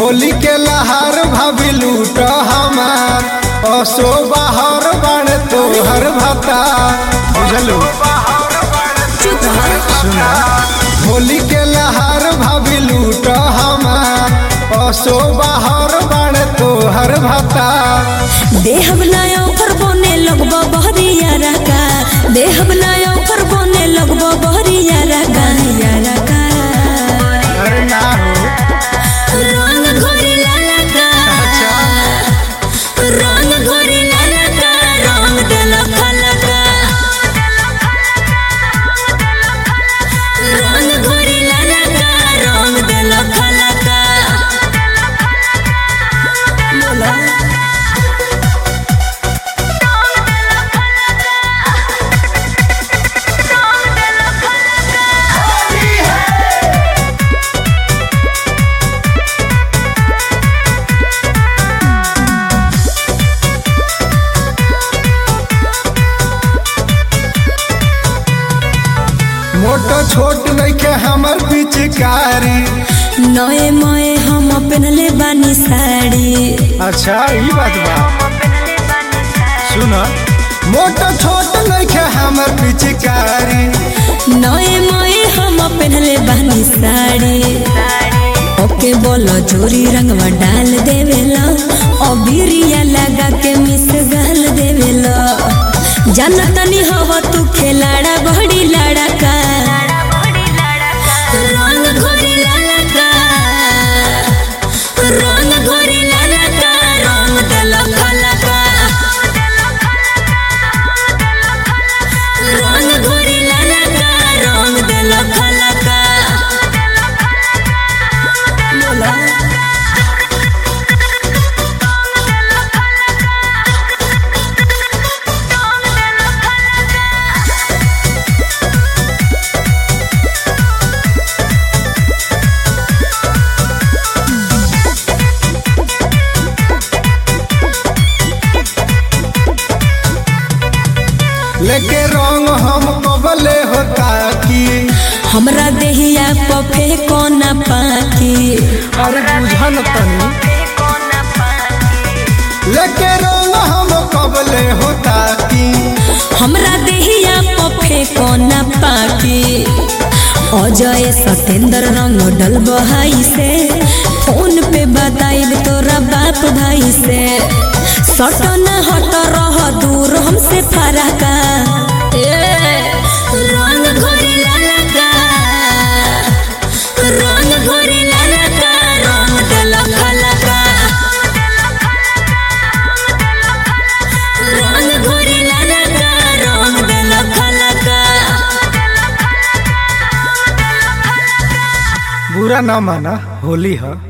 होली के लहार भाभी लूट हमार असो बाहर बन तोहर भता बुझलू सुना होली के लहार भाभी लूट हमार असो बाहर बन तोहर भता देहब नाया पर बने लगबो बहरिया रका देहब नाया पर बने लगबो बहरिया रका रका अरे ना हो रंग घोरी लाला का रंग घोरी लाला का रंग देल खलका रंग घोरी लाला का रंग देल खलका बोला मोटो छोट नइखे हमर पिचकारी नए मए हम पहनले बानी साड़ी अच्छा ई बात बा सुन मोटो छोट नइखे हमर पिचकारी नए मए हम पहनले बानी साड़ी ओके बोलो चोरी रंगवा डाल देवेला अबिरिया लगा के मिस गाल देवेला जानतनी हवा तू खेलाड़ा बड़ी लाड़ा का रंग घोरी लाला का रंग घोरी लाला का रंग देल खला का रंग घोरी लाला का रंग देल खला का बोला लेके रंग हम कबले होता की हमरा देहिया पफे कोना पाकी अरे बुझन तनी लेके रंग हम कबले होता की हमरा देहिया पफे कोना पाकी अजय सतेंद्र रंग डल बहाई से फोन पे बताइब तोरा बाप भाई से सटन हट रह दूर हमसे फरका रंग घोरी लाला का रंग घोरी लाला का रंग देल खलका रंग घोरी लाला का रंग देल खलका बुरा ना माना होली है